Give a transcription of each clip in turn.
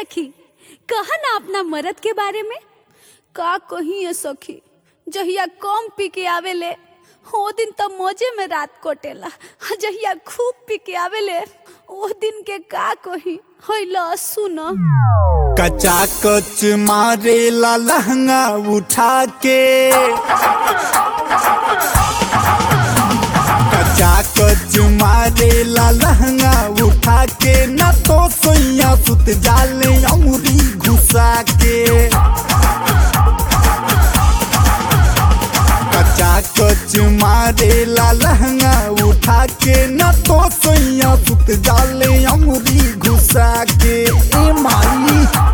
सखी कहा ना अपना मरद के बारे में का कही है सखी जहिया कम पी के आवेले ओ दिन तो मौजे में रात कोटेला आ जहिया खूब पी के आवेले ओ दिन के का कही होइला सुन कचा कच मारेला लहंगा उठा के कचा कच मारेला लहंगा उठा के न तो सोइया सुत जाले अमुरी घुसा के कचा कच मारेला लहंगा उठा के न तो सोइया सुत जाले अमुरी घुसा के ए माई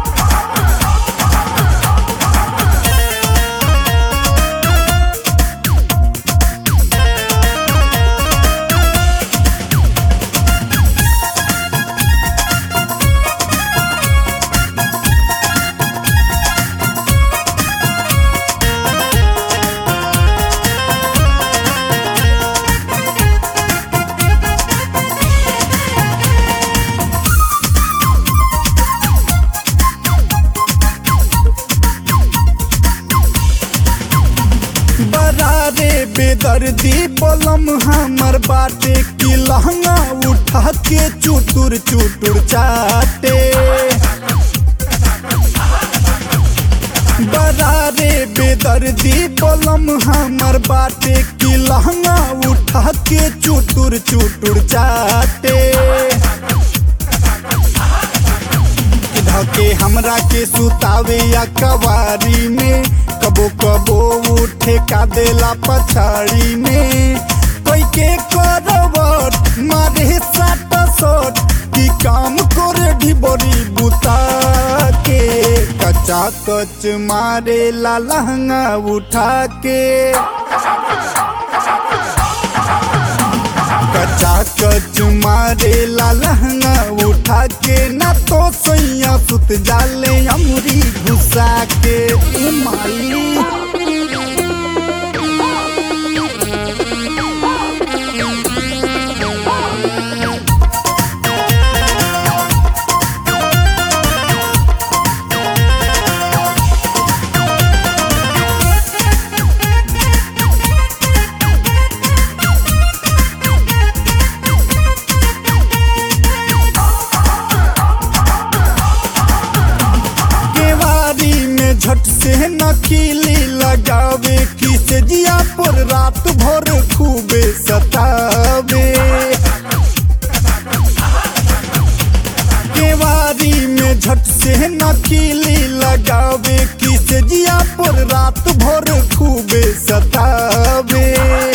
बरारे बेदर्दी बलम हमर बाटे की लहंगा उठा के चुटुर चुटुर चाटे बरारे बेदर्दी बलम हमर बाटे की लहंगा उठा के चुटुर चुटुर चाटे धके हमरा के सुतावे या कवारी में कबो कबो उठे का देला पछाड़ी में कोई के करवट मारे साट सट की काम करे ढिबरी बुता के कचा कच मारे ला लहंगा उठा के कचा कच मारे ला लहंगा उठा के न तो सैया सुत जाले अमरी घुसा के ए माई केवारी में झट से नकीली लगावे की से जिया पर रात भर खूबे सतावे केवारी में झट से नकीली लगावे की से जिया पर रात भर खूबे सतावे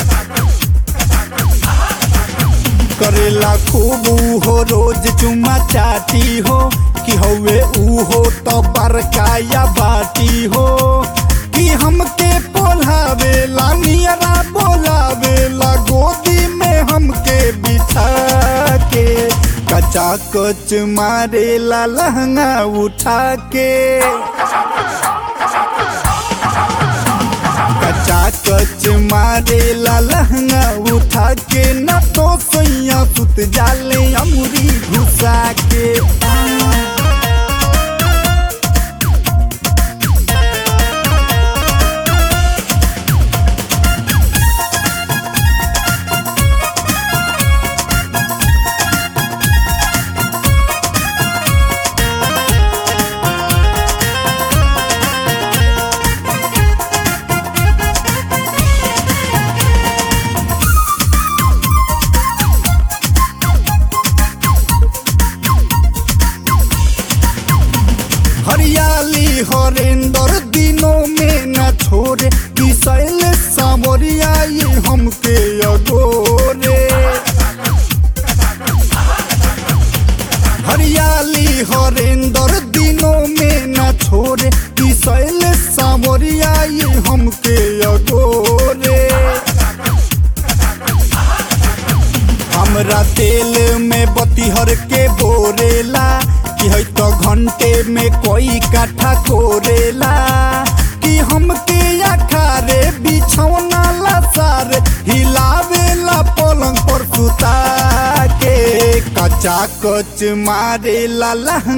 करेला खूब हो रोज चुमा चाटी हो कि हवे ऊ हो तो बरकाया बाटी हो कि हमके पोलावे ला नियरा बोलावे ला गोदी में हमके बिठा के कचा कच मारे ला लहंगा उठा के कचा कच मारे ला लहंगा उठा के न तो सैया सुत जाले अमुरी घुसा के हरियाली हरेंदर दिनों में न छोड़े कि शैल सामरिया ये हमके अगोरे हरियाली हरेंदर दिनों में न छोड़े कि शैल सामरिया ये हमके अगोरे हमरा तेल में बतिहर के बोरेला कि है तो घंटे में कोई काठा कोरेला कि हमके अखारे बिछौना ला सारे हिलावेला पलंग पर सुता के कचा कच मारेला लहंगा